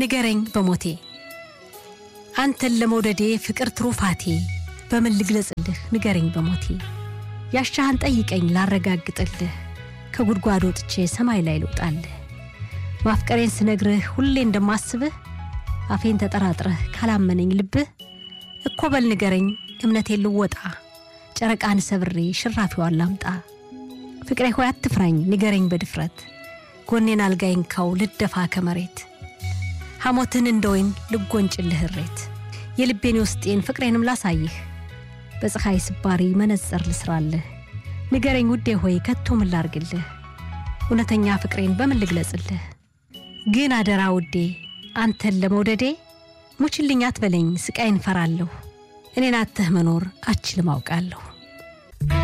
ንገረኝ በሞቴ አንተን ለመውደዴ ፍቅር ትሩፋቴ በምን ልግለጽልህ ንገረኝ በሞቴ ያሻህን ጠይቀኝ ላረጋግጥልህ ከጉድጓድ ወጥቼ ሰማይ ላይ ልውጣልህ ማፍቀሬን ስነግርህ ሁሌ እንደማስብህ አፌን ተጠራጥረህ ካላመነኝ ልብህ እኮ በል ንገረኝ እምነቴን ልወጣ ጨረቃን ሰብሬ ሽራፊዋን ላምጣ ፍቅሬ ሆይ አትፍራኝ ንገረኝ በድፍረት ጎኔን አልጋይን ካው ልደፋ ከመሬት ሐሞትን እንደ ወይን ልጎንጭልህ እሬት የልቤን ውስጤን ፍቅሬንም ላሳይህ በፀሐይ ስባሪ መነጸር ልስራልህ ንገረኝ ውዴ ሆይ ከቶ ምን ላርግልህ እውነተኛ ፍቅሬን በምን ልግለጽልህ ግን አደራ ውዴ አንተን ለመውደዴ ሙችልኝ አትበለኝ ስቃይን ፈራለሁ እኔን አተህ መኖር አችልም አውቃለሁ